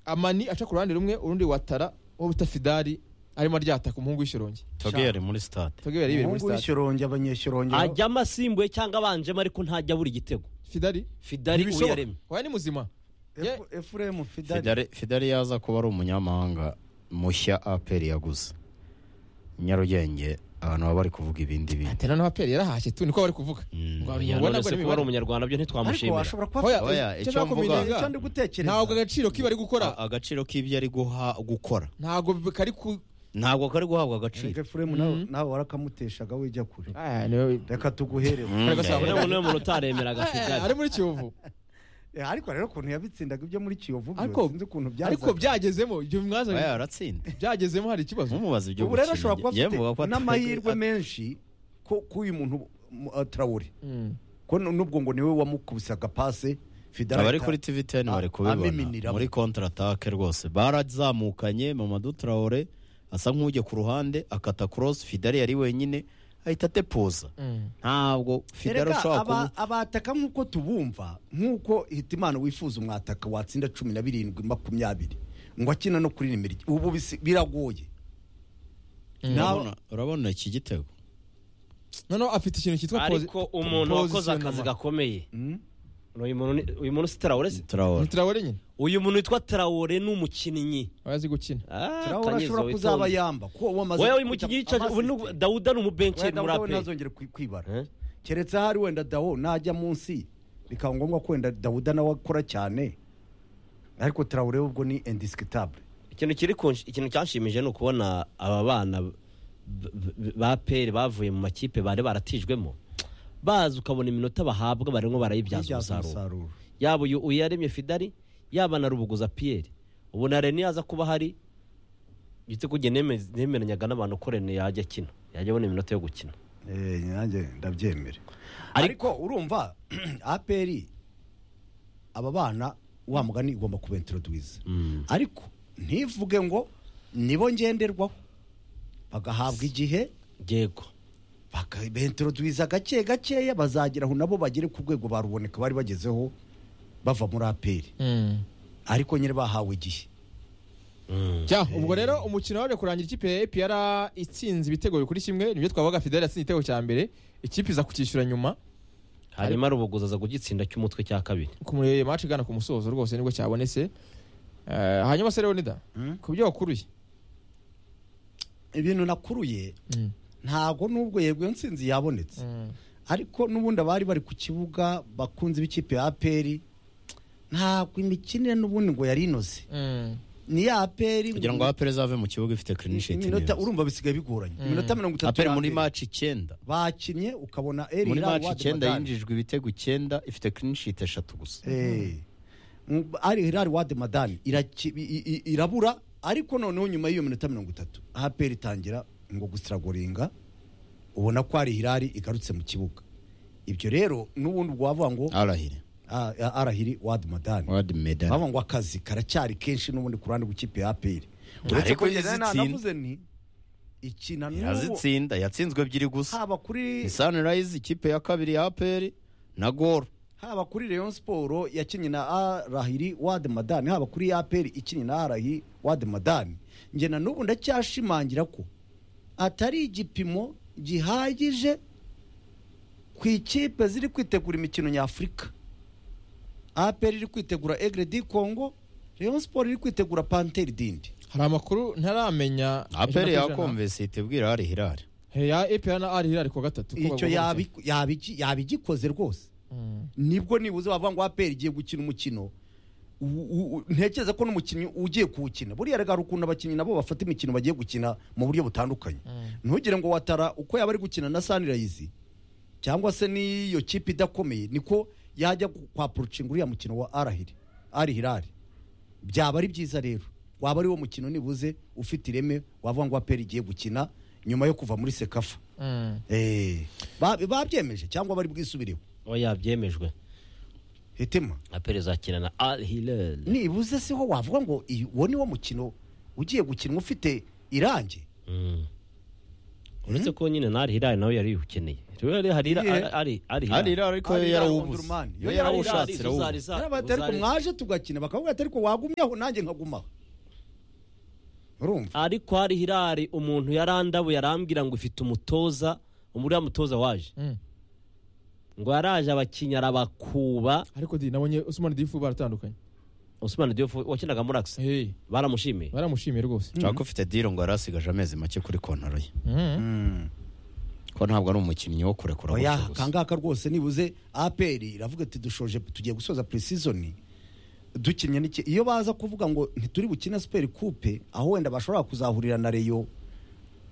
amani aca ku ruhande rumwe urundi watara wo bita fidari arimo aryataka umuhungu w'ishirongi togeyo ari muri sitade togeyo yari ibereye muri umuhungu stade w'ishirongi abanyeshirongi ajyamo asimbuye cyangwa abanjemo ariko ntajya abura igitego fidari fidari ntibishoboka. uyaremye wabaye ni muzima Ye- efuremu fidari Fidele- fidele yaza kuba ari umunyamahanga mushya aperi yaguze nyarugenge abantu baba bari kuvuga ibindi bintu atera n'abaperi yarahashye tu niko bari kuvuga Mm. Ngo Oya, abantu babona none se ngo ni kuba ari imibare. umunyarwanda byo ariko ntitwamushimira washobora kuba Oya, afite Oya, icyo icyo nshaka mvuga- kubirenga, icyo ndi gutekereza ntabwo agaciro k'ibi ari gukora A- agaciro k'ibyo ari guha- gukora ntabwo bi- kari ku ntabwo kari guhabwa Reka agaciro efuremu nawe nawe warakamuteshaga wijya kure Ah, niwe- reka tuguhere Mm, Agasaba eh, Urabona ngo niwe muntu utaremeraga Eh, ari fidari muri kiyovu ariko rero ukuntu yabitsindaga ibyo muri kiyovu ariko byo sinzi ukuntu ariko byazaga byagezemo ibyo oya, mwazanye yaratsinze byagezemo hari ikibazo mumubaza ibyo ubu rero gukina. ashobora kuba afite Yemvuga ko at- n'amahirwe at- menshi ko k'uyu muntu uh, tarawuri Mm. ko nu- n'ubwo ngo niwe wamukubisaga pase fidari abari kuri tv ten bari kubibona muri kontra atake rwose barazamukanye mamadu traore asa nk'ujya ku ruhande akata cross fidari yari wenyine ahita atepuza Mm. ntabwo fidari ushobora kuba abataka nk'uko tubumva nk'uko hitimana wifuza umwataka watsinda cumi na birindwi makumyabiri ngo akina no kuri nimero ubu bisi- biragoye urabona urabona iki gitego noneho afite ikintu cyitwa ariko posi- umuntu wakoze positionnement. akazi gakomeye uyu muntu ni- uyu muntu si tarawore se traore Ni Traore nyine uyu muntu witwa tarawore ni umukinnyi abazi gukina Ah, Traore Kanyezo ashobora kuzaba witonze. yamba kuko uwo amaze wowe uyu gukubita mukinnyi yicaje ubu ni- amasist. dawuda ni umubenceri wenda muri dawo aperi ntazongere kwi- kwibara Eh? keretse ahari wenda dawo najya munsi bikaba ngombwa ko wenda dawuda nawe akora cyane ariko tarawure ubwo ni indiscutable ikintu kiri kunshi- ikintu cyanshimije ni ukubona aba bana b- b- ba peri bavuye mu makipe bari baratijwemo baza ukabona iminota bahabwa barimo barayibyaza Kubyaza umusaruro yaba uyu uyaremye fidari yaba na rubuguza piyeri ubu na rene yaza kuba hari ndetse kujya neme- nemeranyaga n'abantu ko rene yajya akina yajya abona iminota yo gukina Eh, nanjye ndabyemera Ariko- ariko urumva aperi aba bana wa mugani igomba kuba introduwiza ariko ntivuge ngo nibo ngenderwaho bagahabwa igihe yego bakabentroduwiza gake gakeya bazageraho nabo bagere ku rwego baruboneka bari bagezeho bava muri aperi Mm. ariko nyine bahawe igihe Ja, ubwo rero umukino waje kurangira ikipe ya APR itsinze ibitego bikuri kimwe nibyo twabaga Fidel yatsinze igitego cya mbere ikipe iza kucyishyura nyuma hanyuma rubuguza aza kugitsinda cy'umutwe cya kabiri kumureba match igana ku musozo rwose nibwo cyabonetse Eh, hanyuma se Leonida ku byo wakuruye ibintu nakuruye Mm. ntabwo nubwo yego iyo nsinzi yabonetse ariko n'ubundi abari bari ku kibuga bakunze b'ikipe ya aperi ntabwo imikinire n'ubundi ngo yari inoze Mm. ni ya aperi kugira ngo aperi azave mu kibuga ifite clean sheet iminota neza. urumva bisigaye bigoranye iminota mirongo itatu aperi ya muri mbere. match icyenda bakinnye ukabona eri muri Hilal match Wad icyenda Madani. yinjijwe ibitego icyenda ifite clean sheet eshatu gusa Eh. Mu- ari hilal wade madani iraki- i- i- irabura ariko noneho nyuma y'iyo minota mirongo itatu aperi itangira ngo gusiragoringa ubona ko ari hilali igarutse mu kibuga ibyo rero n'ubundi ubwo wavuga ngo arahire ah, ah, arahiri wade madani wadi medal bavuga ngo akazi karacyari kenshi n'ubundi ku ruhande rw'ikipe ya aperi Ariko Uretse ko yazitsinda. navuze nti ikina n'ubu yazitsinda yatsinzwe ebyiri gusa haba kuri ni sunrise ikipe ya kabiri ya aperi na goro haba kuri Rayon Sport yakinnye na Arahiri Wad Madani haba kuri APR ikinnye na Arahiri Wad Madani nge na nubu ndacyashimangira ko atari igipimo gihagije ku ikipe ziri kwitegura imikino nyafurika APR iri kwitegura Aigle du Congo Rayon Sport iri kwitegura Panther dindi hari amakuru ntaramenya aperi yakomvese itibwira ari hirari Hey, ya APR na Al Hilal ku wa gatatu ko icyo bagomba yabi- yabi- yabigikoze rwose Mm. nibwo nibuze bavuga ngo aperi igiye gukina umukino u- u- u- ntekereza ko n'umukinnyi ugiye kuwukina buriya rega hari ukuntu abakinnyi nabo bafata imikino bagiye gukina mu buryo butandukanye ntugire ngo watara uko yaba ari gukina na sanirayizi cyangwa se n'iyo kipe idakomeye niko yajya gu- kwapurucinga uriya mukino wa arahiri ari hirari byaba ari byiza rero waba ari wo mukino nibuze ufite ireme wavuga ngo aperi igiye gukina nyuma yo kuva muri sekafa Mm. Eh, ba- babyemeje cyangwa bari bwisubireho we yabyemejwe hitima aperi izakina na al hilal nibuze se ho wavuga ngo uwo ni wo mukino ugiye gukinwa ufite irangi Mm. uretse ko nyine ntari hirari nawe yari ukeneye rero hari Hirare? ari ari ari hirari ariko yo Ari Hilal yarawubuze Omdurman. yo Yo yarawushatse yarawubuze bati ariko mwaje tugakina bakavuga ati ariko wagumyaho nanjye nkagumaho urumva ariko hari hirari umuntu yarandabu yarambwira ngo ufite umutoza umuriya mutoza waje Mm. ngo yaraje abakinnyi arabakuba ariko di nabonye Usman Difu baratandukanye Ousmane Diouf wakinaga muri Axe hey baramushimiye baramushimiye rwose nshaka ufite diro ngo yarasigaje amezi make kuri kontaro ye ko ntabwo ari umukinnyi wo kurekura oya gutyo gusa. kangaka rwose nibuze apr iravuga ati dushoje tugiye gusoza pre-season dukinnye n'iki iyo baza kuvuga ngo ntituri bukine super coupe aho wenda bashobora kuzahurira na reyo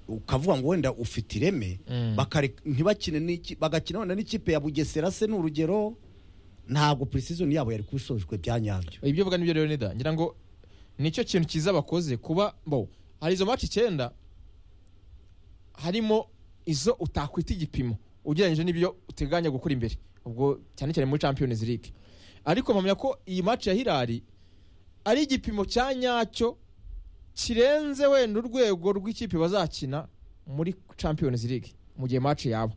ukavuga ngo wenda ufite ireme Mm. bakareka- ntibakine n'iki- bagakina wenda n'ikipe ya bugesera se ni urugero ntabwo pre-season yabo yari kubisojwe bya nyabyo ibyo uvuga nibyo rero nida ngira ngo nicyo kintu cyiza bakoze kuba bo hari izo maci icyenda harimo izo utakwita igipimo ugereranyije n'ibyo uteganya gukora imbere ubwo cyane cyane muri champions league ariko mpamya ko iyi maci ya hirari ari igipimo cya nyacyo kirenze wenda urwego rw'ikipe bazakina muri champions league mu gihe maci yaba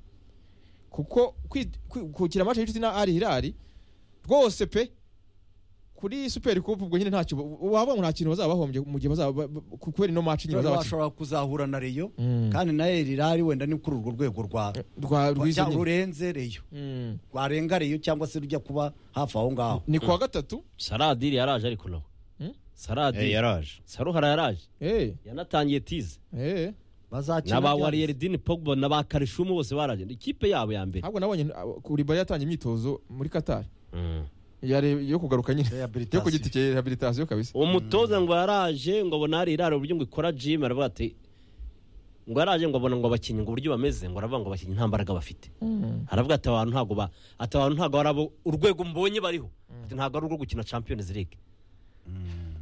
kuko kwi- kwi- gukina maci y'inshuti na ari hirari rwose pe kuri super coupe ubwo nyine ntacyo waba nta kintu bazaba bahombye mu gihe bazaba ba- ba- kubera ino maci nyine bazaba bakina bashobora kuzahura na reyo Mm. kandi na elirari wenda ni kuri urwo rwego rwa rwa rwizo cyangwa nyine rurenze reyo Mm. rwarenga reyo cyangwa se rujya kuba hafi aho ngaho ni kuwa gatatu Saradiri yaraje ariko nawe Hmm? Eh, Saradiri yaraje Saruhara yaraje eh yanatangiye tize eh bazakina na ba bya- Warieridine Pogba na ba Karishumu bose baraje Ni ikipe yabo ya mbere ntabwo nabonye uh, kuri bari yatangiye imyitozo muri Qatar Mm. yare yo kugaruka nyine yo ku giti cye rehabilitation kabisa umutoza ngo yaraje ngo abona hari iraro uburyo ngo ikora gym aravuga ati ngo yaraje ngo abona ngo abakinnyi ngo uburyo bameze ngo aravuga ngo abakinnyi nta mbaraga bafite aravuga ati abantu ntabwo ba ati abantu ntabwo ari abo urwego mbonye bariho ati ntabwo ari urwo gukina Champions League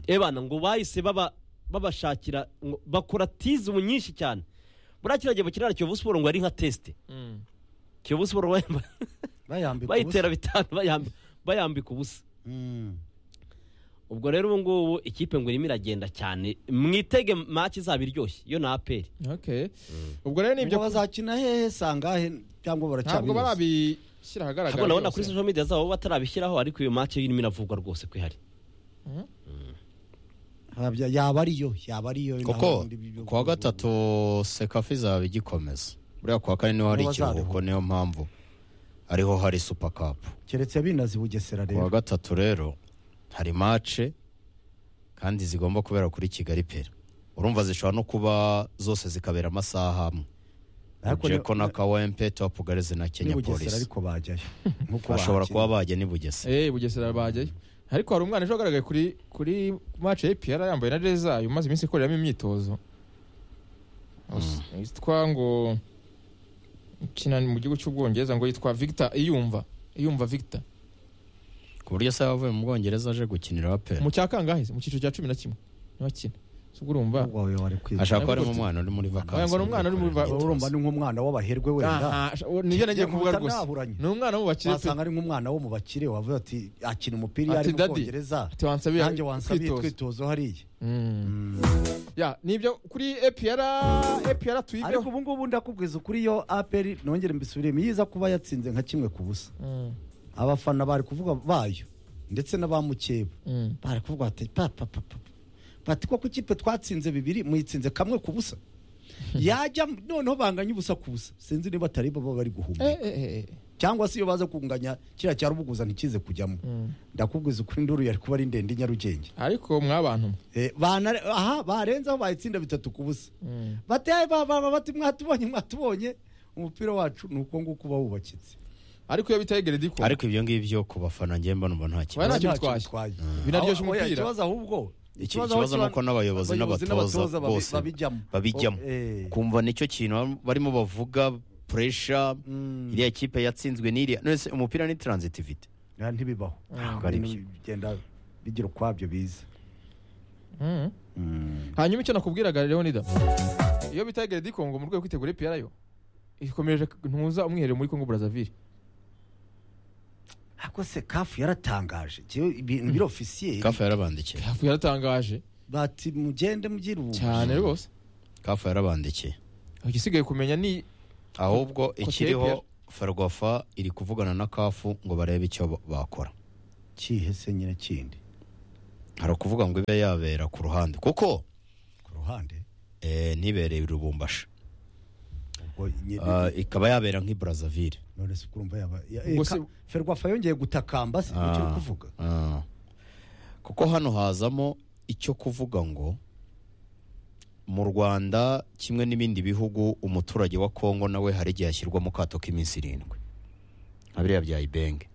ebana ngo bahise baba babashakira ngo bakora tize ubu nyinshi cyane buriya kiriya gihe bakinira Kiyovu Sport ngo yari nka test Mm. Kiyovu Sport bayamba- bayambika bayitera bitanu bayambi- bayambika ubusa Mm. ubwo rero ubu ngubu ikipe ngo irimo iragenda cyane mwitege maki izaba iryoshye iyo ni aperi okay ubwo rero ibyo nibyo bazakina hehe sangahe cyangwa ntabwo baracyabibaza barabishyira ahagaragara ntabwo nabona byose. kuri social media zabo batarabishyiraho ariko iyo maki irimo iravugwa rwose ko ihari Habya- yaba ariyo yaba ariyo naho kuko muri ibi bihugu. ku wa gatatu sekafi izaba igikomeza buriya ku wa kane niho hari Niho ikiruhuko bazaruhuka. niyo mpamvu ariho hari supa kapu keretse binazi bugesera ku wa rero gatatu rero hari mace kandi zigomba kubera kuri kigali pera urumva zishobora no kuba zose zikabera amasaha amwe Ariko ni- jeko na kawempe topugareze na ni kenya bugesera polisi ariko bajyayo nkuko bashobora bahakina. kuba bajya n'i bugesera eh bugesera bajyayo ariko hari umwana ejo wagaragaye kuri kuri match ya APR yambaye na jezi zayo umaze iminsi ikoreramo imyitozo Us- yitwa ngo ukina mu gihugu cy'ubwongereza ngo yitwa Victor Iyumva Iyumva Victor ku buryo se yavuye mu bwongereza aje gukinira pera mu cya kangahe se? mu cyiciro cya cumi na kimwe niwe akina ubwo urumva Umukobwa wawe wari kwiga. ashaka ko harimo umwana uri muri vakansi Wagira ngo ni umwana uri muri va- urumva ni nk'umwana w'abaherwe wenda Aha, sh- nibyo nagiye kuvuga Ngiye rwose gutanaburanya. ni umwana mu bakire pe wasanga ari nk'umwana wo mu bakire wavuga ati akina umupira iyo Ati, ari mu "Daddy, bwongereza ati wansabiye nanjye wansabiye kwitoza." twitozo hariya ya nibyo kuri APR APR ariko tuyiveho ubu ngubu ndakubwiza ukuri iyo aperi nongere mbisubiremo iyo iza kuba yatsinze nka kimwe ku busa Mm, abafana bari kuvuga bayo ndetse n'abamukeba mm. bari kuvuga bati papa papa bati koko ikipe twatsinze bibiri muyitsinze kamwe ku busa yajya noneho banganya ubusa ku busa sinzi niba atari bo baba bari Eh, guhumeka eh, eh, eh. cyangwa se iyo baza kunganya kiriya cya rubuguza ntikize kujyamo Mm. ndakubwiza ukuri induru yari kuba ari ndende i nyarugenge ariko mwabantu mwe. Eh, bana- aha barenzaho bayitsinda bitatu ku busa Mm. bataye baba bati mwatubonye mwatubonye umupira wacu ni uko nguko uba wubakitse ariko iyo bitaye gerediko ariko ibyo ngibyo ku bafana ngewe mbona uba nta Oya, kibazo nta kintu Nta kintu twaje. twaje. Binaryoshya Oya, umupira. ikibazo ahubwo Iki- aho ikibazo ni uko kiba- n'abayobozi n'abatoza babi- bose babijyamo babijyamo Oh, eh. kumva nicyo kintu barimo bavuga puresha Mm. iriya kipe yatsinzwe n'iriya none se umupira ni transitivite Nta ntibibaho Ntabwo ari byo. bigenda bigira ukwabyo biza Mm. hanyuma icyo nakubwiraga rero nida iyo bitaye gerediko ngo mu rwego rwo kwitegura APR yo ikomeje ntuza umwiherero muri Congo Brazzaville ariko se kafu yaratangaje Jewe ibintu biri ofisiye kafu yarabandikiye hafi yaratangaje bati mugende mugira ubu cyane rwose kafu yarabandikiye igisigaye kumenya ni ahubwo Kote Pierre. ikiriho ferwafa iri kuvugana na kafu ngo barebe icyo ba- bakora kihe se nyine kindi hari ukuvuga ngo ibe yabera ku ruhande kuko ku ruhande eh, ntibereye i rubumbashi ubwo nyine Ah, ikaba yabera nk'i brazzaville none se kurumva yaba ya- Ubwo eh, ka- se- ferwafa yongeye gutakamba se icyo uri kuvuga Ah. kuko hano hazamo icyo kuvuga ngo mu rwanda kimwe n'ibindi bihugu umuturage wa kongo nawe hari igihe ashyirwa mu kato k'iminsi irindwi nka biriya bya ibenge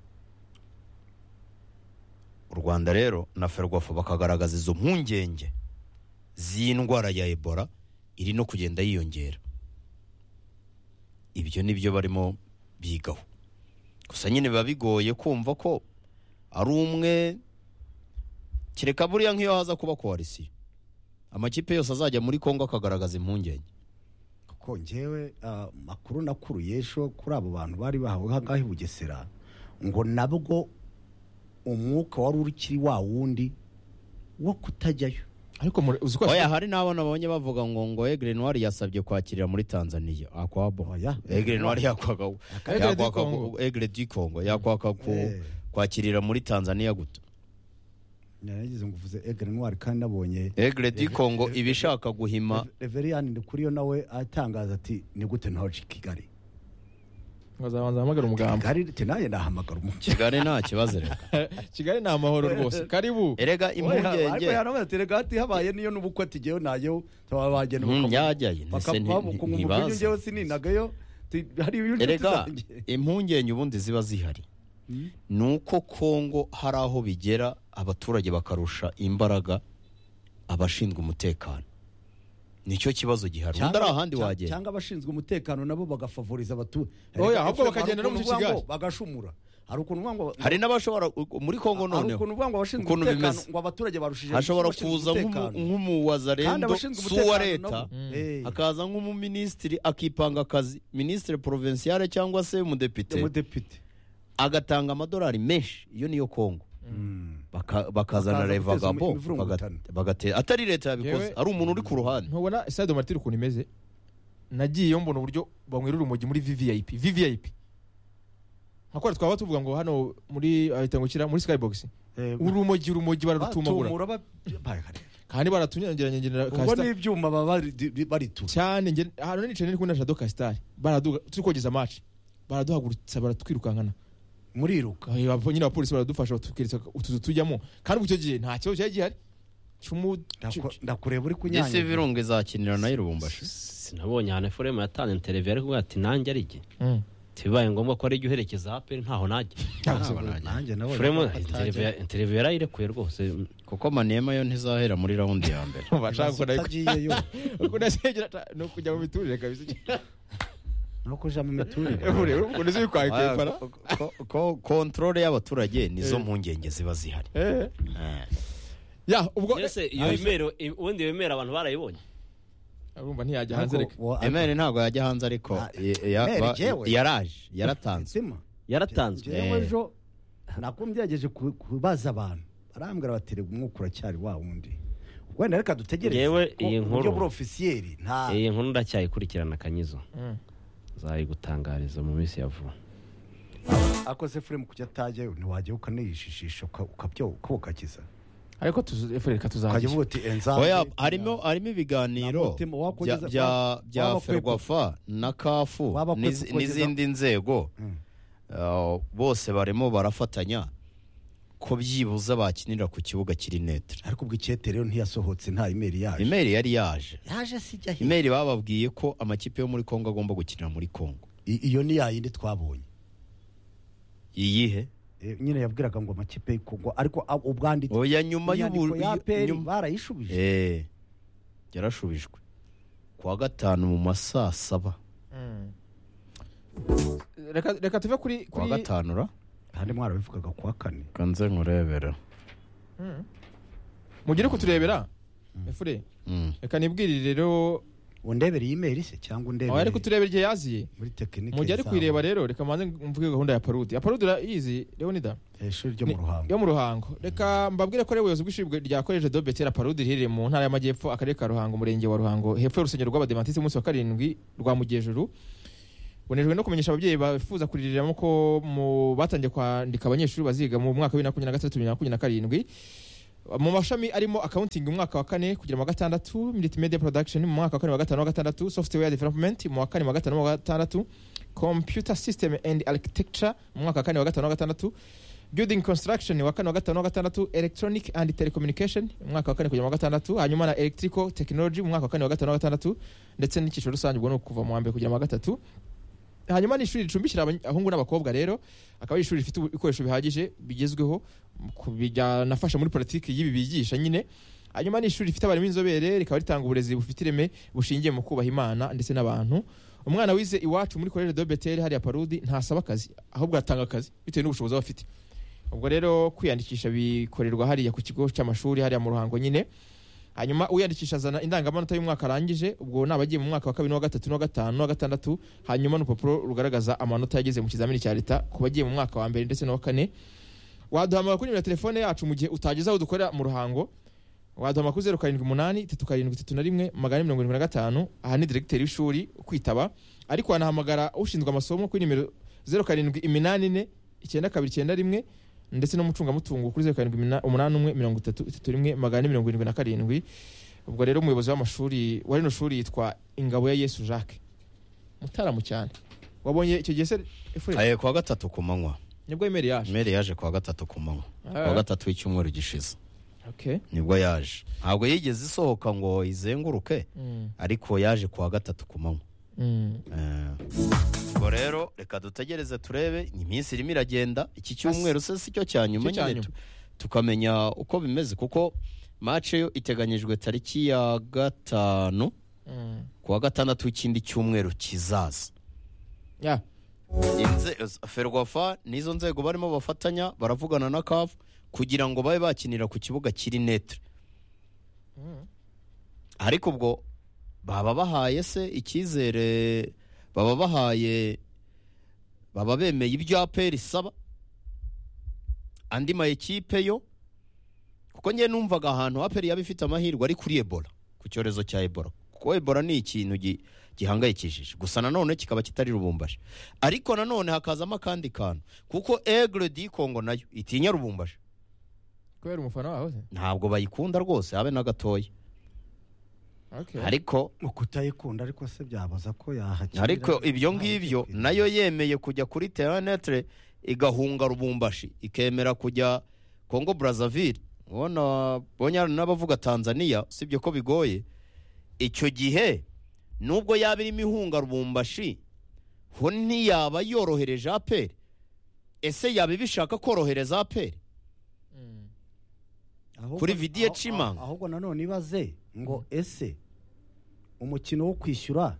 u rwanda rero na ferwafa bakagaragaza izo mpungenge z'indwara ya ebola iri no kugenda yiyongera ibyo ni byo barimo bigaho gusa nyine biba bigoye kumva ko ari umwe kereka buriya nk'iyo haza kuba koalisiyo amakipe yose azajya muri kongo akagaragaza impungenge kuko ngewe ah, makuru nakuruye ejo kuri abo bantu bari bahawe hangahe i bugesera ngo nabwo umwuka wari urikiri wa wundi wo kutajyayo ariko muri- uzi ko oya hari n'abo nabonye bavuga ngo ngo egre noir yasabye kwakirira muri tanzania akwabo Oya. egre noir yakwaka Egre du yakwaka Congo. ku- egre du congo yakwaka ku- Eh. kwakirira muri tanzania guto naragize ngo uvuze egre noir kandi nabonye egre du congo iba ishaka guhima reveriyani ndikuriyo nawe atangaza ati ni gute ntoje i kigali nkazabanza hamagara umugambi kigali te nanjye nahamagara umukino kigali nta kibazo reka kigali ni amahoro rwose karibu erega impungenge hati habaye niyo n'ubukwe ati ngewe najyeho ntaba bagenda Mm, bakamu- yajyayo ntese bakamu- bamukunga umukunyu, ntibaza ngewe sininagayo ti- hari ibindi erega zanjye impungenge ubundi ziba zihari ni uko kongo hari aho bigera abaturage bakarusha imbaraga abashinzwe umutekano nicyo kibazo gihari undi ari ahandi cya- wagenda cyangga abashinzwe umutekano nabo bagafavoriza abaturage Oya, Erega ahubwo Efraim, bakagenda hari no mu ukuntu uvuga Kigali. ngo bagashumura hari ukuntu uvuga ngo hari n'abashobora muri kongo hari noneho ukuntu uvuga ngo abashinzwe ukuntu umutekano bimeze. ngo abaturage barushije hashobora abashinzwe kuza nk'umu- umutekano. kandi nk'umuwazarendo abashinzwe si uwa umutekano leta nabo- Eh, hakaza nk'umuminisitiri akipanga akazi minisitiri provinsiyare cyangwa se umudepite umudepite agatanga amadolari menshi iyo niyo kongo Baka- bakazana Bakaza guteza revagabo imivurungutano. atari leta Yewe- yabikoze ari umuntu uri ku ruhande ntubona stade martire ukuntu imeze nagiyeyo mbona uburyo banywera urumogi muri vvip vvip nkakora twaba tuvuga ngo hano muri ahita ngo kira muri skybox Eh, urumogi urumogi bararutumagura batumura ba- bayakareba. kandi baratunyangeranya ngenera ubwo kasita n'ibyuma baba barituye cyane nge ahantu nicaye ndi kumwe na jado kasitari baraduha turi kogeza match baraduhagurutsa baratwirukankana muriruka Eh, abo- nyine abapolisi baradufasha batwereka utuzu tujyamo kandi ubwo icyo gihe nta kibazo cyari gihari cy'umu Ndaku- ndakureba uri ese kunyanyagira virunga izakinira na irubumbashi sinabonye ahantu forema yatanze televiziyo ariko ati nanjye ari jye Mm. bibaye ngombwa ko ari jye uherekeza aperi ntaho najya nanjye nawe forema atajya. televiziyo yarayirekuye rwose kuko manema yo ntizahera muri raundi ya mbere bashaka gukora ariko- utagiyeyo kunasengera ta- ni ukujya mu miturire kabisa ni ukuja mu miturire Ure, ure, ukuntu uzi kwaka kepara Ko- ko- ko- kontrole y'abaturage nizo mpungenge ziba zihari Eh. ya ubwo mbese iyo imero ubundi iyo imero abantu barayibonye urumva ntiyajya hanze reka Ariko, wa- emeri ntabwo yajya hanze ariko Ah, eh, ya- Emery ba- jewe. yaraje yaratanze Nzima. yaratanzwe Njyewe Eh. ejo nakumva ngerageje ku- kubaza abantu barambwira bati reba umwuka uracyari wa wundi wenda reka dutegereze Njyewe ko iyi nkuru- uburyo buri ofisiyeri nta iyi nkuru ndacyayikurikirana kanyizo Mm. nzayigutangariza mu minsi ya vuba akoze furemu kujya atajyayo ntiwajyayo ukaniyishishisha uka- ukabyoka ukakiza ariko tuzu- efu reka ukajya tuzajya uvuga uti enzabe oya harimo harimo ibiganiro Namutima, bya wakugeza- bya- bya wabakwepa. ferwafa na kafu Wabakwepa n'izi- ukugeza- n'izindi nzego Uh, bose barimo barafatanya ko byibuze bakinira ku kibuga kiri netere ariko ubwo icyete rero ntiyasohotse nta imeri yaje imeri yari yaje yaje si ijya he? imeri bababwiye ko amakipe yo muri kongo agomba gukinira muri kongo I- iyo ni yayindi twabonye iyihe Eh, nyine yabwiraga ngo amakipe y'ikongwa ariko a- ubwanditse oya nyuma inyandiko y'ubu ya peri nyuma- barayishubije Eh, yarashubijwe kuwa gatanu mu ma saa saba Mm. Reka- reka tuve kuri kuwa kuri gatanu ra kandi mwarabivugaga kuwa kane kanze nkurebera mugire kuturebera efure Mm. reka nibwirire rero undebere iyi mail se cyangwa undebere aho ariko turebera igihe yaziye muri tekinike mu gihe ari zabo. kuyireba rero reka mbanze mvuge gahunda ya parude ya parude urayizi leonida Eh, ishuri ryo mu ruhango yo mu ruhango reka mbabwire ko ari ubuyobozi bw'ishuri rya koleje do betera parude riherereye mu ntara y'amajyepfo akarere ka ruhango umurenge wa ruhango hepfo y'urusengero rw'abademantisi umunsi wa karindwi rwa mugejuru bunejwe no kumenyesha ababyeyi bifuza kuririramo ko mu batangiye kwandika abanyeshuri baziga mu mwaka wa bibiri na makumyabiri na gatandatu bibiri na makumyabiri na karindwi mu mashami arimo accounting mu mwaka wa kane kugera mu wa gatandatu multimedia production mu mwaka wa kane wa gatanu wa gatandatu software development mu wa kane mu wa gatanu wa gatandatu computer system and architecture mu mwaka wa kane wa gatanu wa gatandatu building construction wa kane wa gatanu wa gatandatu electronic and telecommunication mu mwaka wa kane kugera mu wa gatandatu hanyuma na electrical technology mu mwaka wa kane wa gatanu wa gatandatu ndetse n'icyiciro rusange ubwo ni ukuva mu wa mbere kugera mu wa gatatu hanyuma ni ishuri ricumbikira abany- abahungu n'abakobwa rero akaba ari ishuri rifite ibikoresho bihagije bigezweho ku- byanafasha muri politiki y'ibi bigisha nyine hanyuma ni ishuri rifite abarimu b'inzobere rikaba ritanga uburezi bufite ireme bushingiye mu kubaha imana ndetse n'abantu umwana wize iwacu muri koleje de beteri hariya parudi ntasaba akazi ahubwo atanga akazi bitewe n'ubushobozi aba afite ubwo rero kwiyandikisha bikorerwa hariya ku kigo cy'amashuri hariya mu ruhango nyine hanyuma uyandikisha azana indangamanota y'umwaka arangije ubwo ni abagiye mu mwaka wa kabiri n'uwa gatatu n'uwa gatanu n'uwa gatandatu hanyuma n'urupapuro rugaragaza amanota yageze mu kizamini cya leta ku bagiye mu mwaka wa mbere ndetse n'uwa kane waduhamagara kuri nimero ya telefone yacu mu gihe utageze aho dukorera mu ruhango waduhamagara kuri zeru karindwi umunani tatu karindwi tatu na rimwe magana ane mirongo irindwi na gatanu aha ni diregiteri w'ishuri kwitaba ariko wanahamagara ushinzwe amasomo kuri nimero zeru karindwi iminani ine icyenda kabiri icyenda rimwe ndetse n'umucungamutungo kuri zeru karindwi imina- umunani umwe mirongo itatu itatu rimwe magana ane mirongo irindwi na karindwi ubwo rero umuyobozi w'amashuri wa rino shuri yitwa ingabo ya yesu jacques mutaramu cyane wabonye icyo gihe se Efuremu? Eh, ku wa gatatu ku manywa nibwo emeri yaje meri yaje ku wa gatatu ku manywa ku wa Ah. gatatu w'icyumweru gishize okay nibwo yaje ntabwo yigeze isohoka ngo izenguruke Mm, ariko yaje ku wa gatatu ku manywa mm. Eh, ubwo rero reka dutegereze turebe iminsi irimo iragenda iki cyumweru se si cyo cya nyuma Cyo cya nyine nyuma. tu- tukamenya uko bimeze kuko mace yo iteganyijwe tariki ya gatanu Mm. ku wa gatandatu w'ikindi cyumweru kizaza Yeah. Inze- ferwafa n'izo nzego barimo bafatanya baravugana na kavu kugira ngo babe bakinira ku kibuga kiri netre Mm. ariko ubwo baba bahaye se icyizere baba bahaye baba bemeye ibyo aperi isaba andi ma ekipe yo kuko njye numvaga ahantu aperi yaba ifite amahirwe ari kuri ebola ku cyorezo cya ebola kuko ebola ni ikintu gi- gihangayikishije gusa nanone kikaba kitari rubumbashi ariko nanone hakazamo akandi kantu kuko egre di kongo nayo itinya rubumbashi kubera umufana wawe se? ntabwo bayikunda rwose habe na gatoya Okay. ariko mu kutayikunda ariko se byabaza ko yahakira ariko ibyo ntawe ngibyo ugiye nayo yemeye kujya kuri terenetere igahunga rubumbashi ikemera kujya kongo brazzaville ubona bonye n'abavuga tanzania usibye ko bigoye icyo gihe nubwo yaba irimo ihunga rubumbashi ho ntiyaba yorohereje aperi ese yaba ibishaka korohereza aperi Mm. Ahubwo- kuri Vidiye aho- Cimanga. aho- ahubwo nanone ibaze ngo ese umukino wo kwishyura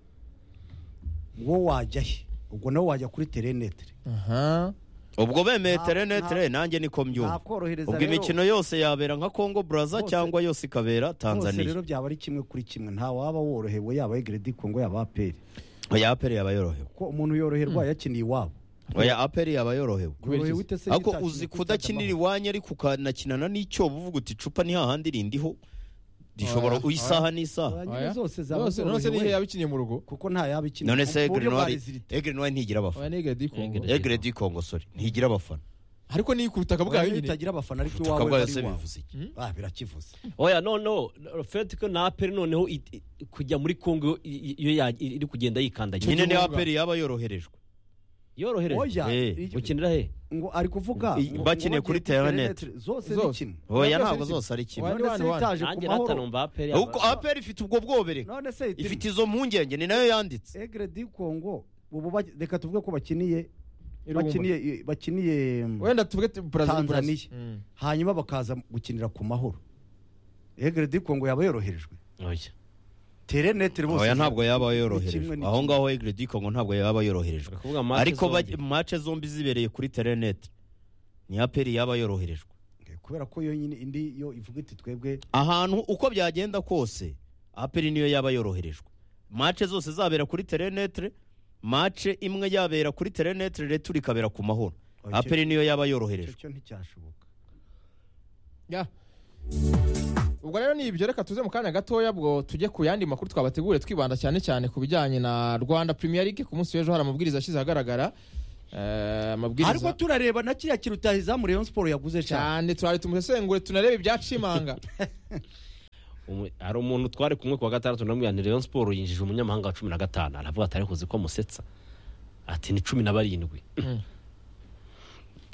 wo wajya he ubwo nawe wajya kuri terenetere aha ubwo bemeye Nta- terenetere nanjye niko mbyumva korohereza ubwo imikino yose yabera nka kongo braza Hose- cyangwa yose ikabera hose tanzania rero byaba ari kimwe kuri kimwe nta waba worohewe yaba egredi kongo yaba aperi oya aperi yaba yorohewe ko umuntu yoroherwa yakiniye iwabo oya aperi yaba yorohewe Kubera Yorohewe iki? ute se ariko yitakira uzi kuri kudakinira Tadamahoro? iwanyu ariko ukanakinana n'icyobo uvuga uti icupa ni hahandi rindiho rishobora Oya, isaha n'isaha Nyine Oya. zose zaba zose none se zorohewe. n'ihe yabikiniye mu rugo kuko nta yaba ikiniye none se ku buryo barizirita. egrenwari ntigira abafana oya n'ihe di kongo Egre- egre di kongo sorry ntigira abafana ariko ni ku butaka ubwawe bwayo nyine bitagira abafana ariko ubutaka iwawe bwayo bari se iwawe. bivuze iki ah birakivuze oya no no fete ko na aperi noneho i- i- kujya muri kongo i- i- iyo ya- i- iri kugenda yikandagira nyine ni kibuga. aperi yaba yoroherejwe yorohereje oya Eh, iryo- ukinira he ngo ari kuvuga I- ngo- bakiniye ngo kuri bagiye kuri Terenet. Terenet, zose ni Zose. kimwe oya Ntabwo ntabwo ari kimwe. zose ari kimwe Oya. none se wani, wani. itaje ku nanjye mahoro natanumva aperi Ahubwo aperi ifite ubwo bwobere none se ifite izo mpungenge ni nayo yanditse egre di kongo ubu ba- reka tuvuge ko bakiniye Irungu. bakiniye bakiniye mm, wenda tuvuge tu- Brazil- Tanzania. Brazil. Mm. hanyuma bakaza gukinira ku mahoro egre di kongo yaba yoroherejwe oya terenete bose oya ntabwo yaba kimwe, yoroherejwe ni aho kimwe. ngaho egre di kongo ntabwo yaba yoroherejwe kuvuga match ariko ba- zombi. mace zombi zibereye kuri terenete ni aperi yaba yoroherejwe kubera ko yonyine indi yo ivuga iti twebwe ahantu uko byagenda kose aperi niyo yaba yoroherejwe mace zose zabera kuri terenetere mace imwe yabera kuri terenetere reto ikabera ku mahoro Okay. aperi niyo yaba yoroherejwe icyo nticyashoboka Ya. ubwo rero ni ibyo reka tuze mu kanya gatoya bwo tujye ku yandi makuru twabategure twibanda cyane cyane ku bijyanye na rwanda premier league ku munsi w'ejo hari amabwiriza ashyize ahagaragara Eh, ariko amabwiriza turareba na kiriya kintu utahizamu rayon siporo yaguze cyane cyane turari tumusesengure tunarebe ibyacimanga Umu- hari umuntu twari kumwe ku wa gatandatu ndamwihanira Rayon siporo yinjije umunyamahanga wa cumi na gatanu aravuga ati ariko uzi ko musetsa ati ni cumi na barindwi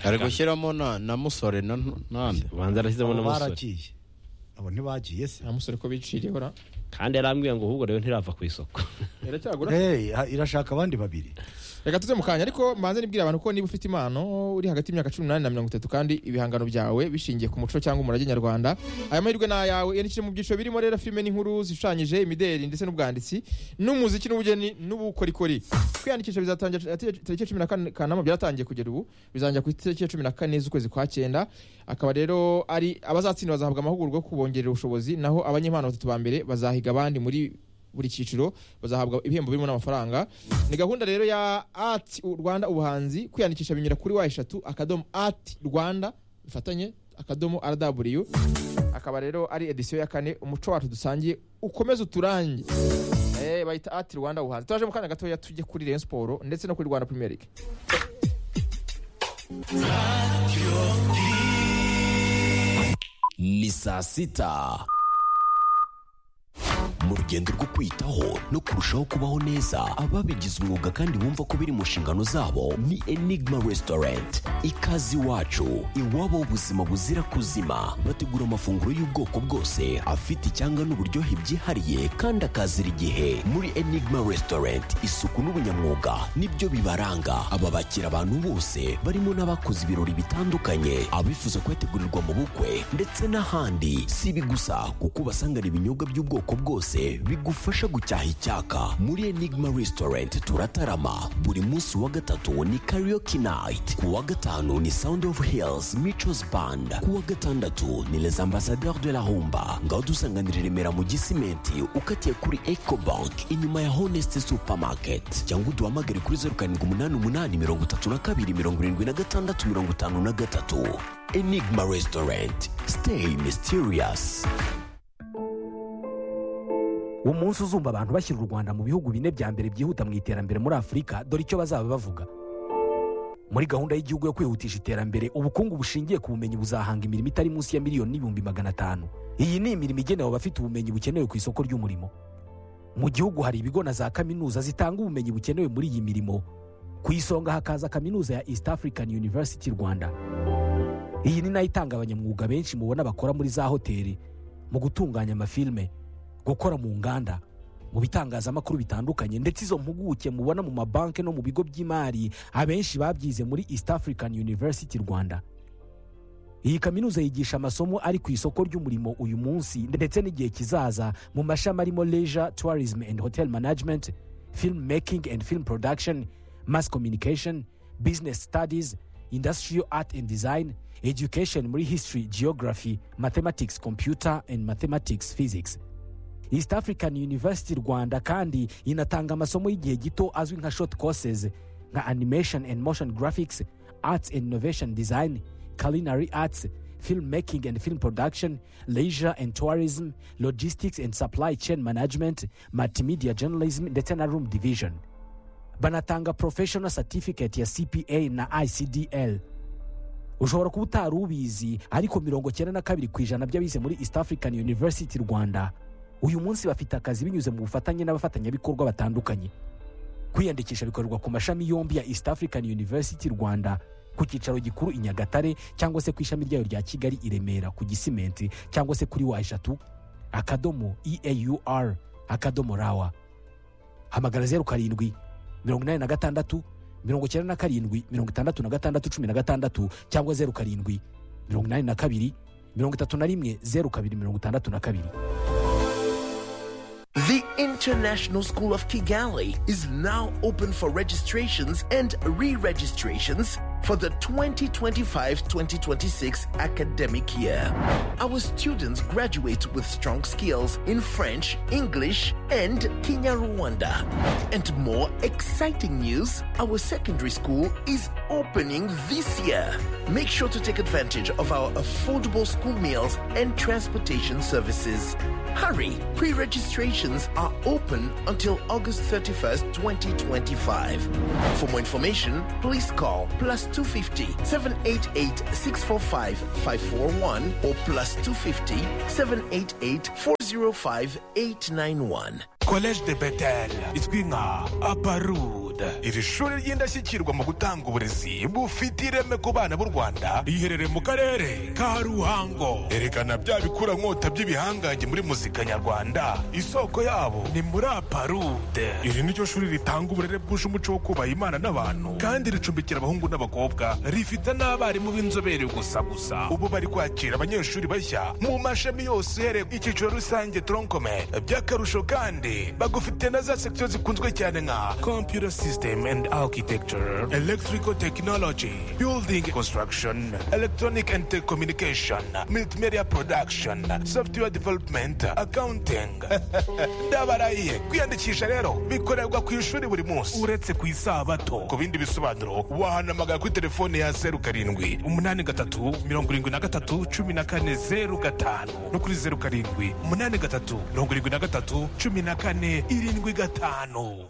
ari gushyiramo na na musore na ntu- ntande ubanza arashyizemo abo n'umusore baragiye abo ntibagiye se nta musore ko biciriye hora kandi yarambwiye ngo ahubwo rero ntirava ku isoko iracyagura Hey, ha- irashaka abandi babiri reka tuze mu kanya ariko mbanze nibwira abantu ko niba ufite impano uri hagati y'imyaka cumi n'umunani na mirongo itatu kandi ibihangano byawe bishingiye ku muco cyangwa umurage nyarwanda aya mahirwe ni ayawe yandikire mu byiciro birimo rero filime n'inkuru zishushanyije imideli ndetse n'ubwanditsi n'umuziki n'ubugeni n'ubukorikori kwiyandikisha bizatangira tariki- tariki ya cumi na kane- kanama byaratangiye kugera ubu bizangira ku itariki ya cumi na kane z'ukwezi kwa cyenda akaba rero ari abazatsinda bazahabwa amahugurwa yo kubongerera ubushobozi naho abanyempano batatu ba mbere bazahiga abandi muri buri cyiciro bazahabwa ibihembo birimo n'amafaranga ni gahunda rero ya ati rwanda ubuhanzi kwiyandikisha binyura kuri wa eshatu akadomo ati rwanda bifatanye akadomo rw akaba rero ari edisiyo ya kane umuco wacu dusangiye ukomeze uturange Eh, bayita ati rwanda ubuhanzi turaje mu kanya gatoya tujye kuri rayon siporo ndetse no kuri rwanda premier league ni saa sita mu rugendo rwo kwitaho no kurushaho kubaho neza ababigize umwuga kandi bumva ko biri mu nshingano zabo ni enigma restaurant ikaze iwacu iwabo w'ubuzima buzira kuzima bategura amafunguro y'ubwoko bwose afite icyanga n'uburyohe byihariye kandi akazira igihe muri enigma restaurant isuku n'ubunyamwuga nibyo bibaranga aba bakira abantu bose barimo n'abakoze ibirori bitandukanye abifuza kwetegurirwa mu bukwe ndetse n'ahandi si ibi gusa kuko ubasanganira ibinyobwa by'ubwoko bwose bigufasha gucyaha icyaka muri enigma restaurant turatarama buri munsi wa gatatu ni karaoke night ku wa gatanu ni sound of hills michos band ku wa gatandatu ni les ambassadeurs de la humba ngaho dusanganira i remera mu gisimenti ukatiye kuri ecobank inyuma ya honest supermarket cyangwa uduhamagare kuri zeru karindwi umunani umunani mirongo itatu na kabiri mirongo irindwi na gatandatu mirongo itanu na gatatu enigma restaurant stay mysterious uwo munsi uzumva abantu bashyira u rwanda mu bihugu bine bya mbere byihuta mu iterambere muri afurika dore icyo bazaba bavuga muri gahunda y'igihugu yo kwihutisha iterambere ubukungu bushingiye ku bumenyi buzahanga imirimo itari munsi ya miliyoni n'ibihumbi magana atanu iyi ni imirimo igenewe abafite ubumenyi bukenewe ku isoko ry'umurimo mu gihugu hari ibigo na za kaminuza zitanga ubumenyi bukenewe muri iyi mirimo ku isonga hakaza kaminuza ya east african university rwanda iyi ni nayo itanga abanyamwuga benshi mubona bakora muri za hoteli mu gutunganya amafilme gukora mu nganda mu bitangazamakuru bitandukanye ndetse izo mpuguke mubona mu mabanki no mu bigo by'imari abenshi babyize muri east african university rwanda iyi kaminuza yigisha amasomo ari ku isoko ry'umurimo uyu munsi ndetse n'igihe kizaza mu mashami arimo leisure tourism and hotel management film making and film production mass communication business studies industrial art and design education muri history geography mathematics computer and mathematics physics east african university rwanda kandi inatanga amasomo y'igihe gito azwi nka short courses nka animation and motion graphics arts and innovation design culinary arts film making and film production leisure and tourism logistics and supply chain management multimedia journalism ndetse na room division banatanga professional certificate ya cpa na icdl ushobora kuba utari ubizi ariko mirongo cyenda na kabiri ku ijana by'abize muri east african university rwanda uyu munsi bafite akazi binyuze mu bufatanye n'abafatanyabikorwa batandukanye kwiyandikisha bikorerwa ku mashami yombi ya east african university rwanda ku cyicaro gikuru i nyagatare cyangwa se ku ishami ryayo rya kigali i remera ku gisimenti cyangwa se kuri wa eshatu akadomo eaur akadomo rawa hamagara zeru karindwi mirongo inani na gatandatu mirongo icyenda na karindwi mirongo itandatu na gatandatu cumi na gatandatu cyangwa zeru karindwi mirongo inani na kabiri mirongo itatu na rimwe zeru kabiri mirongo itandatu na kabiri The International School of Kigali is now open for registrations and re registrations for the 2025 2026 academic year. Our students graduate with strong skills in French, English, and Kenya Rwanda. And more exciting news our secondary school is opening this year. Make sure to take advantage of our affordable school meals and transportation services. Hurry! Pre registrations are open until August 31st, 2025. For more information, please call plus 250 788 645 541 or plus 250 788 405 891. collège de betel izwi nka aparud iri shuri ry'indashyikirwa mu gutanga uburezi bufite ireme ku bana b'u rwanda riherereye mu karere ka ruhango erekana bya bikura nkota by'ibihangange muri muzika nyarwanda isoko yabo ni muri aparud iri ni ryo shuri ritanga uburere bwuje umuco wo kubaha imana n'abantu kandi ricumbikira abahungu n'abakobwa rifite n'abarimu b'inzobere gusa gusa ubu bari kwakira abanyeshuri bashya mu mashami yose uhereye ku icyiciro rusange tronkome by'akarusho kandi bagufite na za sekisiyo zikunzwe cyane nka computer system and architecture electrical technology building construction electronic and telecommunication multimedia production software development accounting ndabarahiye kwiyandikisha rero bikorerwa ku ishuri buri munsi uretse ku isabato ku bindi bisobanuro wahanamagara kuri telefone ya zeru karindwi umunani gatatu mirongo irindwi na gatatu cumi na kane zeru gatanu no kuri zeru karindwi umunani gatatu mirongo irindwi na gatatu cumi na kane irindwi gatanu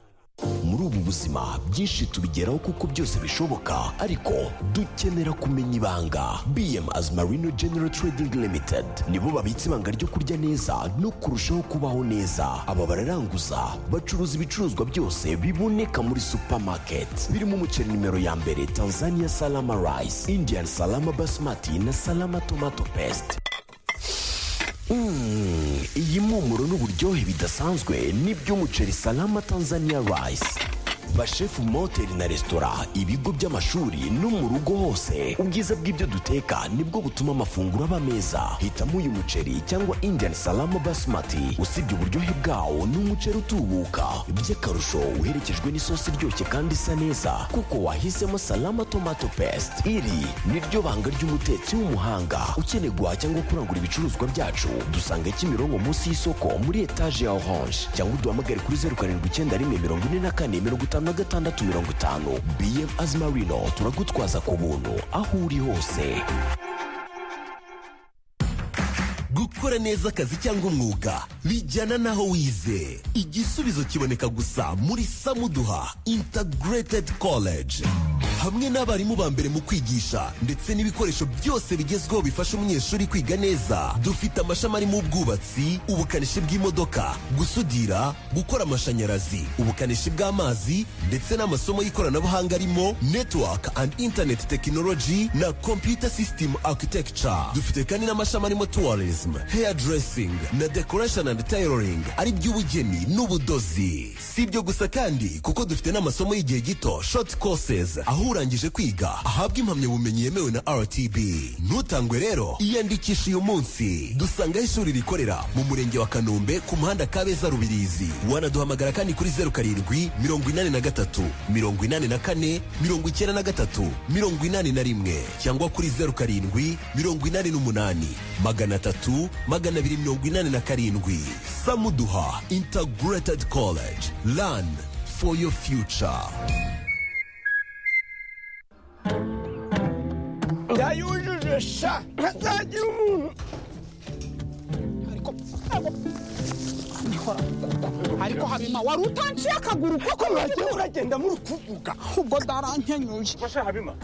muri ubu buzima byinshi tubigeraho kuko byose bishoboka ariko dukenera kumenya ibanga bm as marino general trading limited nibo babitse ibanga ryo kurya neza no kurushaho kubaho neza aba bararanguza bacuruza ibicuruzwa byose biboneka muri supermarket birimo umuceri nimero ya mbere tanzania salama rice indian salama basmati na salama tomato paste Mm, iyi mpumuro n'uburyohe bidasanzwe n'iby'umuceri salama tanzania rice bashefu mu mahoteli na resitora ibigo by'amashuri no mu rugo hose ubwiza bw'ibyo duteka nibwo butuma amafunguro aba meza hitamo uyu muceri cyangwa indian salama basmati usibye uburyohe bwawo ni umuceri utubuka by'akarusho uherekejwe n'isosi iryoshye kandi isa neza kuko wahisemo salama tomato paste iri niryo banga ry'umutetsi w'umuhanga ukeneye guhaha cyangwa kurangura ibicuruzwa byacu dusanga kimironko munsi y'isoko muri etaje ya orange cyangwa uduhamagare kuri zeru karindwi icyenda rimwe mirongo ine na kane mirongo itanu na gatandatu mirongo itanu bm azimarino turagutwaza ku buntu aho uri hose gukora neza akazi cyangwa umwuga bijyana n'aho wize igisubizo kiboneka gusa muri samuduha integrated college hamwe n'abarimu ba mbere mu kwigisha ndetse n'ibikoresho byose bigezweho bifasha umunyeshuri kwiga neza dufite amashami arimo ubwubatsi ubukanishi bw'imodoka gusudira gukora amashanyarazi ubukanishi bw'amazi ndetse n'amasomo y'ikoranabuhanga arimo network and internet technology na computer system architecture dufite kandi n'amashami arimo tourism hairdressing na decoration and tailoring ari by'ubugeni n'ubudozi si ibyo gusa kandi kuko dufite n'amasomo y'igihe gito short courses aho urangije kwiga ahabwa impamyabumenyi yemewe na rtb ntutangwe rero iyandikisha uyu munsi dusangaho ishuri rikorera mu murenge wa kanombe ku muhanda kabeza rubirizi wanaduhamagara kandi kuri zeru karindwi mirongo inani na gatatu mirongo inani na kane mirongo icyenda na gatatu mirongo inani na rimwe cyangwa kuri zeru karindwi mirongo inani n'umunani magana atatu magana abiri mirongo inani na karindwi samuduha integrated college lan for your future yayujuje sha ntazagira umuntu ariko ndikora ariko habima wari utanciye akaguru koko mwagiye uragenda muri kuvuga ubwo darankenyuye Masha Habima.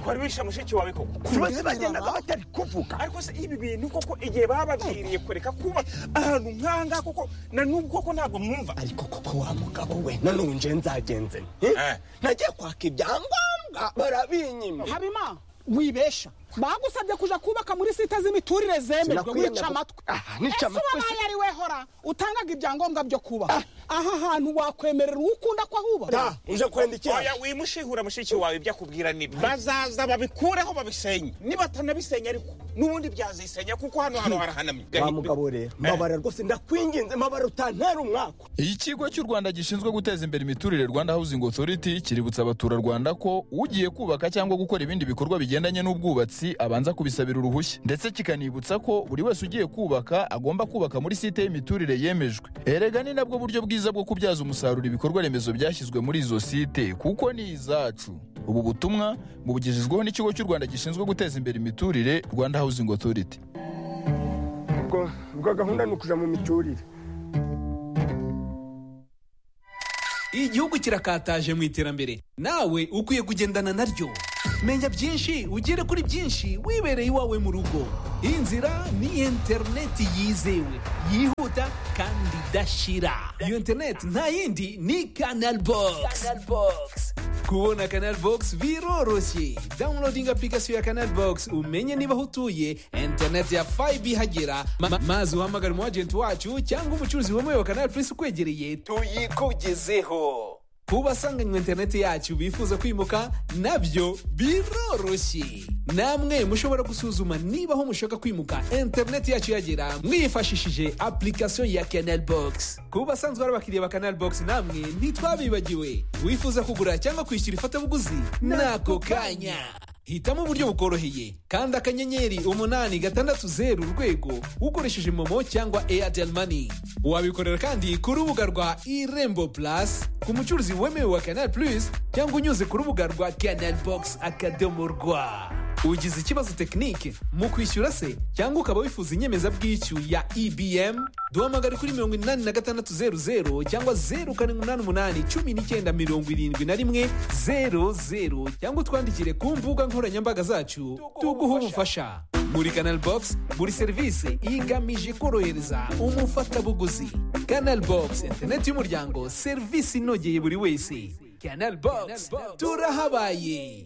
Wari wishe mushiki wawe koko. bose bagendaga batari kuvuga Ariko se ibi bintu koko igihe bababwiriye kureka kuba ahantu nkanga koko na n'ubwo koko ntabwo mwumva. ariko koko wa mugabo we nanone nje nzagenze nte? Eh. nagiye kwaka ibyangombwa barabinyima habima wibesha bagusabye kuja kubaka muri site z'imiturire zemejwe Sinakwiye wica nabo- amatwi Ah, nica ese amatwi wabaye ari we hora utangaga ibyangombwa byo kubaka aha hantu wakwemerera uwo ukunda ko ahubaka Da, uje kwenda iki Oya wimushihura mushiki wawe ibyo akubwira nibi. Bazaza babikureho babisenye. Nibatanabisenya ariko n'ubundi byazisenya kuko hano hano harahanamye. wa mugabo rero mabara rwose ndakwinginze mabara utantera umwaka ikigo cy'u rwanda gishinzwe guteza imbere imiturire rwanda housing authority kiributsa abaturarwanda ko ugiye kubaka cyangwa gukora ibindi bikorwa bigendanye n'ubwubatsi ubutegetsi abanza kubisabira uruhushya ndetse kikanibutsa ko buri wese ugiye kubaka agomba kubaka muri site y'imiturire yemejwe erega ni nabwo buryo bwiza bwo kubyaza umusaruro ibikorwa remezo byashyizwe muri izo site kuko ni izacu ubu butumwa bubugejejweho n'ikigo cy'u rwanda gishinzwe guteza imbere imiturire rwanda housing authority ubwo ubwo gahunda ni ukuja mu miturire igihugu kirakataje mu iterambere nawe ukwiye kugendana naryo menya byinshi ugere kuri byinshi wibereye iwawe mu rugo inzira ni interineti yizewe yihuta kandi idashira iyo interineti nta yindi ni kanal bogisi kubona kanal bogisi biroroshye dawunilodinga apurikasiyo ya kanal bogisi umenye niba aho utuye interineti ya fayibe ihagera Ma- ma- maze uhamagare umu ajenti wacu cyangwa umucuruzi wemewe wa kanal purisi ukwegereye tuyikugezeho ku basanganywe interineti yacu bifuza kwimuka nabyo biroroshye namwe mushobora gusuzuma niba aho mushaka kwimuka interineti yacu yagera mwifashishije application ya canal box ku basanzwe ari abakiriya ba canal box namwe ntitwabibagiwe wifuza kugura cyangwa kwishyura ifatabuguzi n'ako kanya hitamo uburyo bukoroheye kandi akanyenyeri umunani gatandatu zeru urwego ukoresheje momo cyangwa airtel money wabikorera kandi ku rubuga rwa irembo plus ku mucuruzi wemewe wa canal plus cyangwa unyuze ku rubuga rwa canal box akadomo rwa ugize ikibazo tekinike mu kwishyura se cyangwa ukaba wifuza inyemezabwishyu ya ebm duhamagare kuri mirongo inani na gatandatu zeru zeru cyangwa zeru karindwi umunani umunani cumi n'icyenda mirongo irindwi na rimwe zeru zeru cyangwa utwandikire ku mbuga nkoranyambaga zacu tuguhe ubufasha muri canal box buri serivisi igamije korohereza umufatabuguzi canal box interineti y'umuryango serivisi inogeye buri wese canal box turahabaye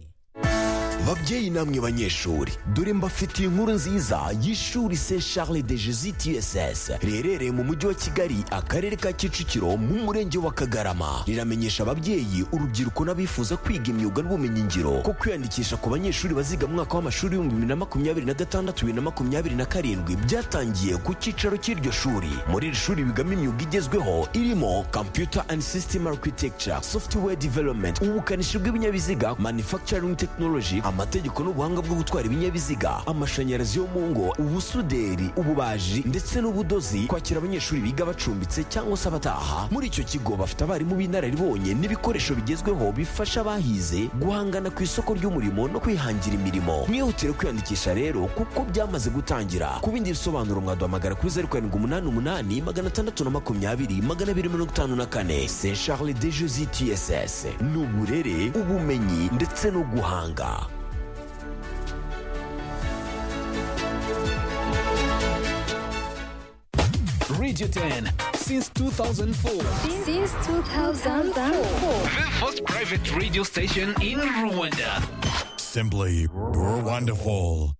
babyeyi namwe banyeshuri dore mbafitiye inkuru nziza y'ishuri se charles de jesus tss riherereye mu mujyi wa kigali akarere ka kicukiro mu murenge wa kagarama riramenyesha ababyeyi urubyiruko n'abifuza kwiga imyuga n'ubumenyingiro ko kwiyandikisha ku banyeshuri baziga mu mwaka w'amashuri w'ibihumbi bibiri na makumyabiri na gatandatu bibiri na makumyabiri na karindwi byatangiye ku cyicaro cy'iryo shuri muri iri shuri bigamo imyuga igezweho irimo computer and system architecture software development ubukanishi bw'ibinyabiziga manufacturing technology amategeko n'ubuhanga bwo gutwara ibinyabiziga amashanyarazi yo mu ngo ubusuderi ububaji ndetse n'ubudozi kwakira abanyeshuri biga bacumbitse cyangwa se abataha muri icyo kigo bafite abarimu b'inararibonye n'ibikoresho bigezweho bifasha abahize guhangana ku isoko ry'umurimo no kwihangira imirimo mwihutire kwiyandikisha rero kuko byamaze gutangira ku bindi bisobanuro mwaduhamagara kuri zeru karindwi umunani umunani magana atandatu na makumyabiri magana abiri mirongo itanu na kane se charles de jesi tss ni uburere ubumenyi ndetse no guhanga Radio 10 since 2004. Since 2004. The first private radio station in Rwanda. Simply, we're wonderful.